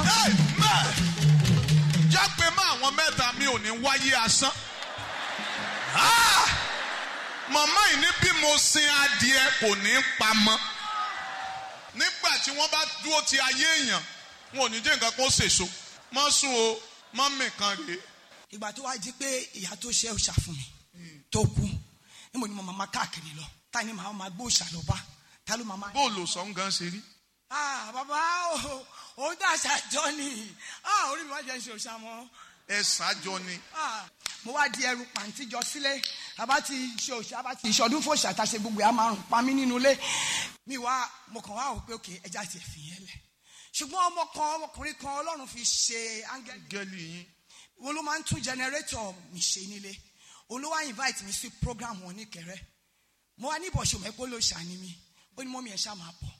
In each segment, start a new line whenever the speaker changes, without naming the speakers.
Amen. jágbe mọ́ àwọn mẹ́ta mi ò ní wáyé asán. Ah! màmá yìí ní bí mo sin adìẹ kò ní pamọ́. nígbà tí wọ́n bá dúró ti ayé èèyàn wọn ò ní jẹ́ nǹkan kó sèso. mọ́ sùn o mọ́ mìkan rèé.
ìgbà tó wá di pé ìyá tó ṣe òòṣà fún mi tó kú níbo ni mo máa káàkiri lọ ta ni màá máa gbé òòṣà lọ bá ta ló máa máa.
bóòlù sọ̀n gan ṣe rí.
ah bàbá o òun dàṣà jọ ni ah orí mi wá jẹ́ ṣe òòṣà mọ́
ẹ ṣáájọ ni.
ah mo wá di ẹrù pàǹtí jọ sílé àbá ti ṣe òòṣà àbá ti ìṣọdún fòòṣà tá a ṣe gbogbo ẹ̀ á máa rùn pa mí nínú ilé mi wá mo kàn wá wò pé òkè ẹja ti fi yẹn lẹ̀ ṣùgbọ́n ọmọ kan ọmọkùnrin kan ọlọ́run fi ṣe áńgẹ́lì
gẹ́lì yín.
wọn ló máa ń tún jẹnẹrétọ̀ mi ṣe nílé olówó invite mi sí program wọn ní kẹrẹ mo wá ní ìbọ̀ṣọ mẹ́pọ̀ ló ṣàní mi ó ní mọ́mí ẹ̀ ṣá máa bọ̀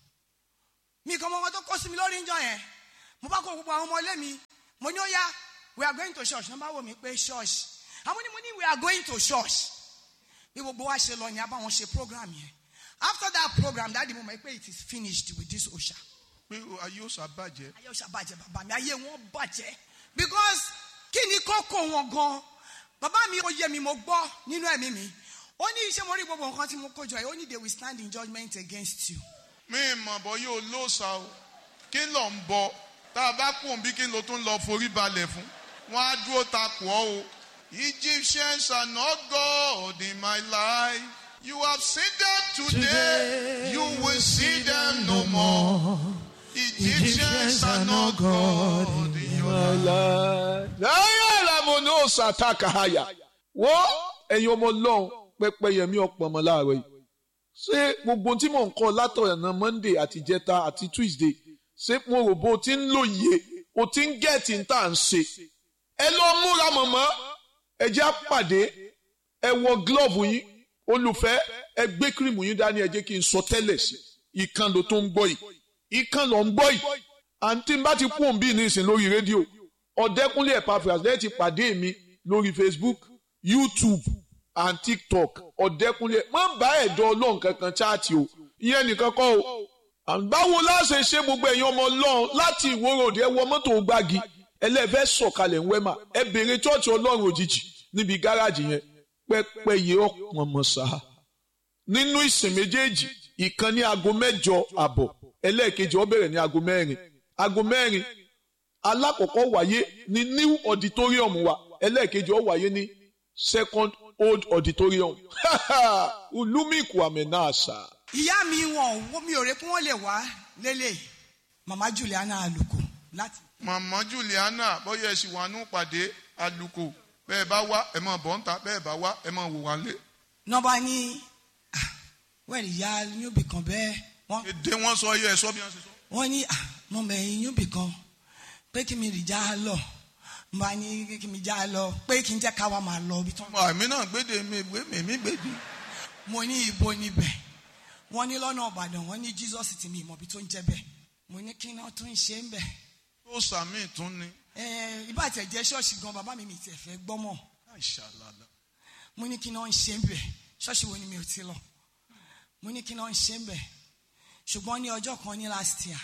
mi kan mọ́ wọn tó kó sí mi lórí ìjọ yẹn mo bá kó gbogbo àwọn ọmọ ilé mi mo ní ó yá we are going to church nọ́mbà wò mí pé church àwọn ni mo ní we are going to church bí gbogbo wa ṣe lọ ní abáwọn ṣe program yẹn after that program dáàdi mo mọ̀ pé it is finished with this osha
pé ayé ó ṣàbàjẹ́.
ayé ọ̀sà bàjẹ́ bàbá mi ayé wọn bàjẹ́ because kí ni kókó wọn gan bàbá mi ó yé mi mo gbọ́ nínú ẹ̀mí mi ó ní iṣẹ́ mo rí gbogbo nǹkan tí mo kó jọ yìí ó ní they will stand in judgment against you.
mi mọ̀ bọ́ yóò lóòsà o kí ló ń bọ tá a bá kùn bí kí ló tún lọ forí balẹ̀ fún wọn á dúró takò ọ́ o. Egyptians are not God in my life. You have seen them today, you will see them no more. Egyptians are not God in your life.
láyé àlàmú ní òòsà àtàkàhàyà wo ẹ̀yin ọmọ ọlọ́run pẹpẹ yẹmí ọ̀pọ̀ ọmọ láàárọ̀ yìí ṣé gbogbo tí mò ń kọ́ látọ̀nà monday àti jẹta àti tuesday ṣé mo rò bó o ti ń lòye o ti ń gẹ̀ẹ́tì ń tà ń ṣe ẹ lọ múra mọ̀mọ́ ẹ jẹ́ àpàdé ẹ wọ glove yín olùfẹ́ ẹ gbé kírìmù yín dání ẹ jẹ́ kí n sọ tẹ́lẹ̀ sí ìkan ló tó ń gbọ́ yìí ìkan ló ń gbọ́ yìí àǹtí bá ti kú òǹbí nísìn lórí rédíò ọ̀dẹ́kúnlé Epaphras lẹ́yìn ti pàdé mi lórí Facebook YouTube and TikTok ọ̀dẹ́kúnlé má bá ẹ̀dọ́ ọlọ́run kankan chaati o ìyẹn nìkan kọ́ o báwo la ṣe ṣe gbogbo ẹ̀yin ọmọ ọlọ́run láti ìwòròdì ẹ wọ mọ́tò gbági ẹlẹ́fẹ́ sọ̀kalẹ̀ ń wẹ́mà ẹ bèrè chọ́ọ̀chì ọlọ́run òjijì níbi gáràjì yẹn pẹ́pẹ́yẹ ọ̀pọ̀ mọ̀sá nínú ìsìn méjèèjì ìkan ní aago mẹ́jọ àbọ̀ ẹlẹ́ẹ̀kejì ó bẹ̀rẹ̀ ní aago mẹ́rin aago mẹ́rin alákọ̀ọ́kọ́ wáyé ní new auditorium wa ẹlẹ́ẹ̀kejì ó wáyé ní second old auditorium olúmíkù àmẹ́nàṣà.
ìyá mi wọn ò mi ò rè pé wọn lè wá lélẹ̀ mama Juliana Aluko láti.
Màmá Juliana bóyá ẹ sì wà nù pàdé àlùkò bẹ́ẹ̀ bá wá ẹ máa bọ̀ ń ta bẹ́ẹ̀ bá wá ẹ máa wò wá lé.
nọmba ní wẹ́ẹ̀lì ìyá yúbì kan bẹ́ẹ̀ wọ́n
èdè wọn sọ yẹ ẹ sọ bí wọn ṣe sọ.
wọ́n ní mo mẹ̀yìn yúbì kan pé kí mi rì já lọ mo bá ní kí mi já lọ pé kí n jẹ́ ká wa máa lọ ibi tán.
àmì náà gbéde mi gbé mi mi gbéde.
mo ní ibo níbẹ̀ wọ́n ní lọ́nà Ìbàdàn wọ́n ní Jesus ti mi ìmọ̀bi tó ń jẹ́ bẹ́ẹ̀ mo ní kí náà tún ṣe ń bẹ̀.
tó sàmì tún ni.
ibà tẹ̀ jẹ́ ṣọ́ọ̀ṣì gan bàbá mi mi tiẹ̀ fẹ́ gbọ́mọ̀
àìṣàlàlà.
mo ní kí náà ń ṣe ń bẹ̀ ṣọ́ọ̀ṣì wo ni mi ò ti lọ mo ní kí náà ń ṣe ń bẹ̀ ṣùgbọ́n ní ọjọ́ kan ní last year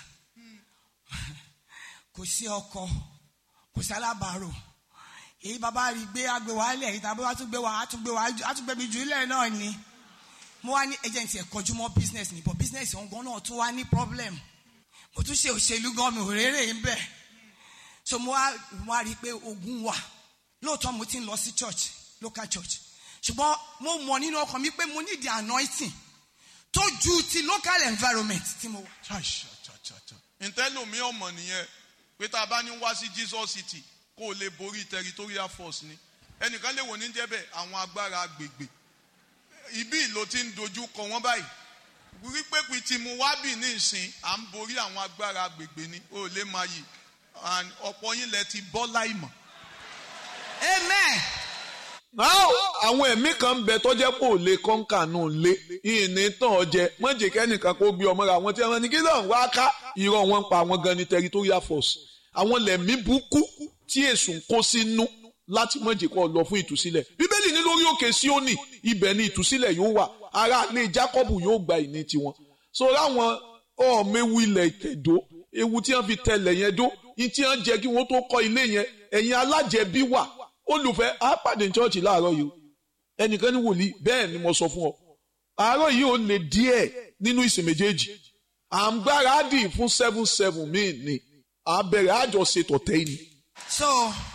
kò sí ọkọ kò sí alábàárò èyí bàbá rí gbé agbèwálẹ̀ èyí tàbí wàá tún gbé wàá tún gbé wàá á tún gbé mi jù ilẹ̀ náà ni mo wá ní agent ẹ̀ kọjú mọ́ business ni but business ọ̀hún gan náà tún wá ní problem mo tún ṣe òṣèlú gan mi ò rérè ń bẹ̀ so mo wá mo wá rí i pé ogun wà lóòótọ́ mo ti ń lọ sí church local church ṣùgbọ́n mo mọ̀ nínú ọkàn mi pé mo need the anointing tó ju ti local environment tí mo wà.
ntẹ́lómi ọmọ nìyẹn pé tá a bá ní wá sí Jesus City kó o lè borí territorial force ni ẹnìkan lè wò ní jẹ́bẹ̀ àwọn agbára agbègbè ibi ló ti ń dojú kọ wọ́n báyìí wípé pé tí mo wá bì ní ìsìn à ń borí àwọn agbára agbègbè ni ó lè máa yìí and ọ̀pọ̀ yín lẹ ti bọ́ láìmọ̀.
amen.
Now, àwọn ẹ̀mí kan ń bẹ tọ́jẹ́ pò lè kọ́ńkà náà lé ìní tán ọjẹ́ mọ̀jẹ̀ kẹ́nìkan kó gbé ọmọ rẹ̀ àwọn tí wọ́n ní kí ló ń wá ká irọ́ wọn ń pa àwọn gan ni territorial force àwọn lẹ̀mí burúkú tí èsù ń kó sínú láti mọ̀jẹ̀ kọ́ lọ fún ìtúsílẹ̀ bíbélì ní lórí òkè Síónì ibẹ̀ ni ìtúsílẹ̀ yóò wà ará ilé Jákọ́bù yóò gba ìní tiwọn so láwọn ọ̀ọ́mẹ́wù ilẹ̀ ìtẹ̀dó ewu tí wọ́n fi tẹlẹ̀ yẹn dó ní tí wọ́n jẹ́ kí wọ́n tó kọ́ ilé yẹn ẹ̀yin alájẹbí wà olùfẹ́ á pàdé chọ́ọ̀chì láàárọ̀ yìí ẹnìkan ní wòlíì bẹ́ẹ̀ ni mo sọ fún ọ àárọ̀ yìí ó lè díẹ̀ nínú ìsìn méjèèjì à ń gbáradì fún seven seven míì ni à bẹ̀rẹ̀ àjọṣe tọ̀tẹ́ yìí ni.
so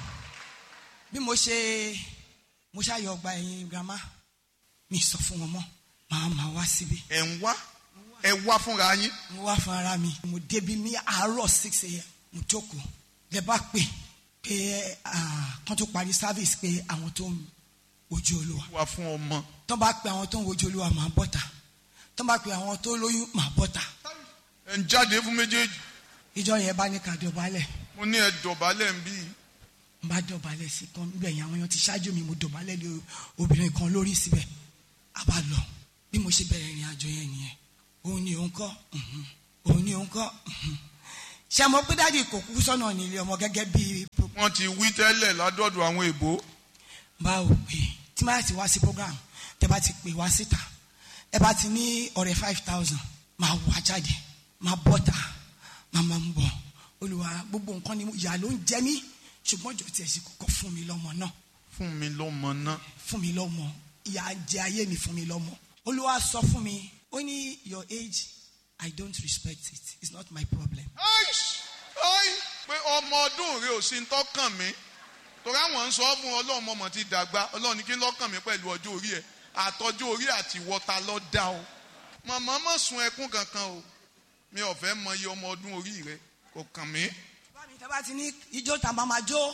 bí mo ṣe mo ṣàyọ ọgbà ẹ̀yìn grandma mi sọ fún wọn mọ́ màá máa wá síbi
ẹ̀ ń wá ẹ wá fúnra yín
mo wá fún ara mi mo débi ní àárọ̀ six a.m. mo jókòó lẹ bá pè pé ah, kán tó parí service pé àwọn tó ń wojú olúwa
wá fún ọmọ
tó bá pe àwọn tó ń wojú olúwa màá bọ́ta tó bá pe àwọn tó lóyún màá bọ́ta
ẹ̀ ń jáde fún méjèèjì
ìjọ yẹn bá ní ká dọ̀bálẹ̀
mo ní ẹ dọ̀bálẹ̀ ń bí
n bá dọ̀bálẹ̀ sí kan níbẹ̀ yẹn àwọn èèyàn ti ṣáájú mi mo dọ̀bálẹ̀ lé obìnrin kan lórí síbẹ̀ a bá lọ bí mo ṣe bẹ̀rẹ̀ ìrìn àjò yẹn nìyẹn òun ni òun kọ́ mhm. òun ni òun kọ́ mhm. ṣé mo pé dáàdi kò kú sọ́nà nílé ọmọ gẹ́gẹ́ bí
wọ́n ti wí tẹ́lẹ̀ ládọ́dọ̀ àwọn èbó
báwo pé tí máa ti wá sí program tẹ bá ti pè wá síta ẹ bá ti ní ọ̀rẹ́ five thousand máa wá jáde máa bọ́ta máa máa ń bọ̀ olùwà gbogbo nǹkan ni mo- ìyá ló ń jẹ mí ṣùgbọ́n jọ tiẹ̀ sí kọ́kọ́ fún mi lọ́mọ náà
fún mi lọ́mọ náà
fún mi lọ́mọ ìyá jẹ ayé mi fún mi lọ́mọ olúwa sọ fún mi ó ní your age i don't respect it it's not my problem
Aish! Ai! pé ọmọ ọdún rẹ ò sí ń tọ́kàn mi torí àwọn ń sọ fún ọlọ́run mọ̀mọ́ ti dàgbà ọlọ́run ní kí n lọ́kàn mi pẹ̀lú ọjọ́ orí ẹ̀ àtọ́jú orí àti wọ́ta lọ́ dá o màmá má sun ẹkún kankan o mi ò fẹ́ mọ iye ọmọ ọdún orí rẹ kò kàn mí
bá mi tẹ́ bá ti ní ijó ta máa máa jó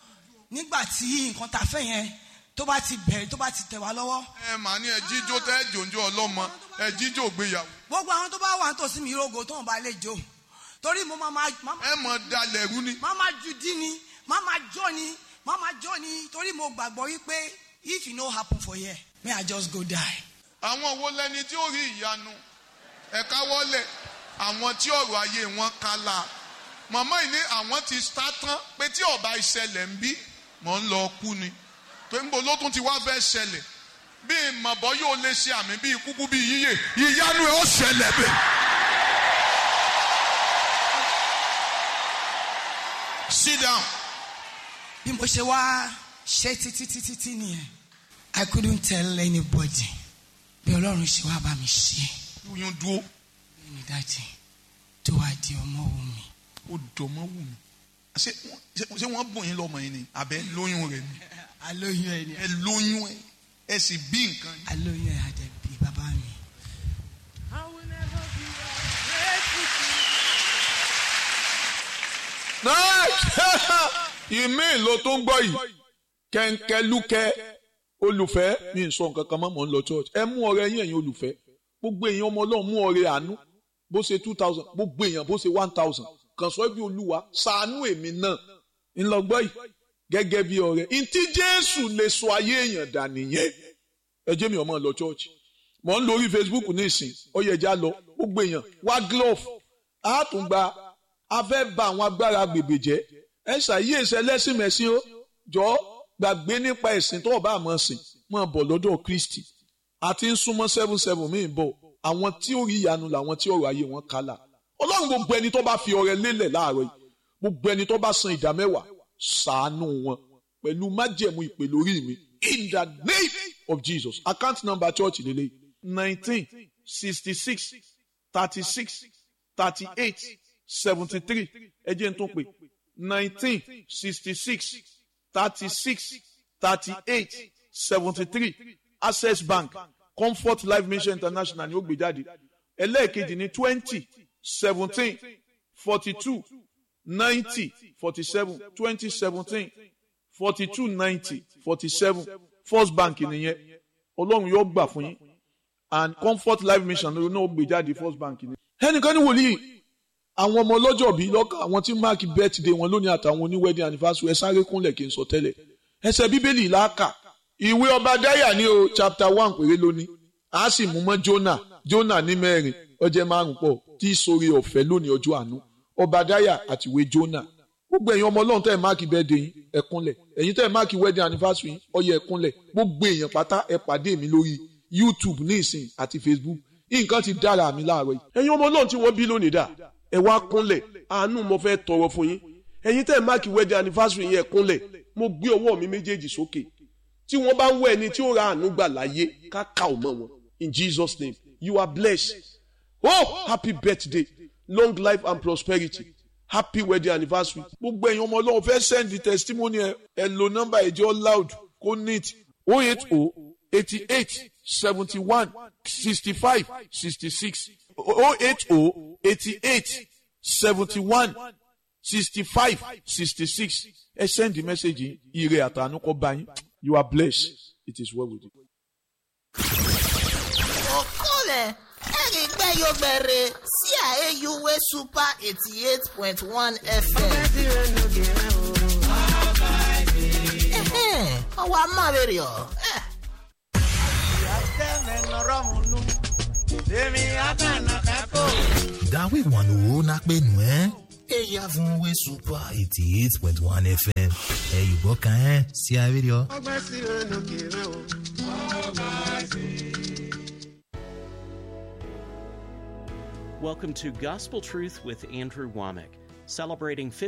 nígbà tí nǹkan ta fẹ́ yẹn tó bá ti bẹ̀rẹ̀ tó bá ti tẹ̀ wá lọ́wọ́
ẹ mà ní ẹ jíjó tẹ́ jòjó ọlọ́mọ ẹ jíjó gbéyàwó
gbogbo àwọn tó bá wà nítòsí mi rogo tó ń bá lè jó torí mo máa máa máa
ẹ mọ̀ dalẹ̀ rú ni
máa máa ju dí ni máa máa jó ni máa máa jó ni torí mo gbàgbọ́ wípé if e no happen for here may I just go die.
àwọn wo lẹni tí ó rí ìyanu ẹ̀ka wọlé àwọn tí ọ̀rọ̀ ayé wọn kálá màmá yìí ní àwọn ti sá tán pé tí ọba ìṣẹ̀lẹ̀ ń bí mọ̀ ń lọ kú ni tó ń bo ló tún ti wá fẹ́ ṣẹlẹ̀ bí mọ̀bọ́ yóò lè ṣe àmì bíi kúkú bíi yíyè ìyanu ẹ̀ ó ṣẹlẹ̀ bẹ́ẹ̀. sit down
bí mo ṣe wá ṣe títí títí tí nìyẹn I couldn't tell anybody bí ọlọ́run ṣe wá bá mi ṣe
oyún dúró
bí mi dájì tó wá di ọmọ òun mi.
ó dọ̀mọ́ wù mí ṣé wọ́n- ṣé- ṣé wọ́n bùn yín lọ́mọ yín ni àbẹ́ lóyún rẹ̀ ni
alóyún ẹ ni
ẹ lóyún ẹ ẹ sì bí nǹkan yín.
alóyún ẹ àjẹbí bàbá mi.
ìmí ló tó ń gbọ́ yìí kẹ́ńkẹ́lúkẹ́ olùfẹ́ mi ń sọ nǹkan kan mọ́ mọ́ ń lọ church ẹ mú ọrẹ yín ẹ̀yin olùfẹ́ gbogbo èèyàn ọmọ ọlọ́run mú ọrẹ àánú bó ṣe two thousand gbogbo èèyàn bó ṣe one thousand kàn sọ bí olúwa ṣàánú èmi náà ńlọgbọ́ yìí gẹ́gẹ́ bí ọrẹ ntí jésù lè sọ ayé èèyàn dà nìyẹn ẹ jẹ́ mi ọmọ lọ church mọ̀ ń lórí facebook ní ìsìn ọyẹ̀já lọ gbogbo èèyàn wá glove á tún gba a fẹ́ ba àwọn agbára gbègbè jẹ́ ẹ ṣàyè ẹsẹ̀ lẹ́sìn mẹ́sìn ó jọ gbàgbé nípa ẹ̀sìn tó o bá mọ̀ sìn mọ̀ bọ̀ lọ́dọ̀ kristi àti ń súnmọ́ seven seven míì bọ̀ àwọn tí ó rí ìyanu làwọn tí ọ̀rọ̀ ayé wọn kálà ọlọ́run gbogbo ẹni tó bá fi ọrẹ lélẹ̀ láàárọ̀ yìí gbogbo ẹni tó bá san ìdá mẹ́wàá ṣàánú wọn pẹ̀lú májẹ̀mú ìpè lórí mi in the name of jesus account number church lélẹ̀ nineteen sixty six thirty six thirty eight seventy three ẹ jẹ́ n tún pè nineteen sixty six thirty six thirty eight seventy three access bank comfort life mission international ni ó gbé jáde ẹlẹ́ẹ̀kejì ní twenty seventeen forty two ninety forty seven twenty seventeen forty two ninety forty seven first bank nìyẹn ọlọ́run yóò gbà fún yín and comfort life mission ló náà gbé jáde first bank ni. ẹnìkan ní wòlíì àwọn ọmọ ọlọ́jọ́ bíi lọ́kàn àwọn tí máàkì birthday wọn lónìí àtàwọn oní wedding anniversary ẹ sáré kúnlẹ̀ kí n sọ tẹ́lẹ̀ ẹsẹ̀ bíbélì làákà ìwé ọba dáyà ní o chapter one péré lónìí a sì mú mọ́ jonah jonah ní mẹ́rin ọjẹ́ márùn pọ̀ tí í sori ọ̀fẹ́ lónìí ọjọ́ àánú ọba dáyà àti ìwé jonah gbogbo ẹ̀yin ọmọ ọlọ́run tẹ́ ẹ̀ máàkì birthday yín ẹ kúnlẹ̀ ẹ̀yin tẹ́ ẹ̀ máàkì wedding anniversary yín ó yẹ ẹ kúnlẹ̀ gbogbo èèyàn pátá ẹ pàdé mi lórí youtube ní ìsìn àti facebook nǹkan ti dára mi láàárọ̀ yìí ẹ̀yin ọmọ ọlọ́run tí wọ́n bí lónìí dà ẹ wá kúnlẹ̀ àánú mo fẹ́ tọrọ fún yín
ẹ̀yin tẹ́ ẹ̀ máàkì wedding anniversary yẹn kúnlẹ̀ mo gbé ọwọ́ mi méjèèjì sókè tí wọ́n bá ń wọ ẹni tí ó ra àánú gbà láyé ká ká ò mọ́ wọn in jesus name you are blessed oh happy birthday long life and prosperity happy wedding anniversary.
gbogbo ẹ̀yin ọmọ ọlọ́run fẹ́ send the testimony ẹ ẹ lo nọ́mbà ẹ̀jẹ̀ loud kó neat o eight o eighty eight seventy one sixty five sixty six o eight o eighty eight seventy one sixty five sixty six ẹ send the message yìí ire àtànú kọ́ bá yín you are blessed it is well with you.
okole erigbe yogbere sí àyèyúwé super eighty eight point one fm. Ẹhẹ́n, ọwọ́ amáwèrè ọ̀.
Dawe wano na penu eh? Eya fún we super eighty eight point one FM. Ẹ yùbọ̀ kan ẹ́ sí abẹ́rẹ́ ọ.
Welcome to Gospel Truth with Andrew Womack, celebrating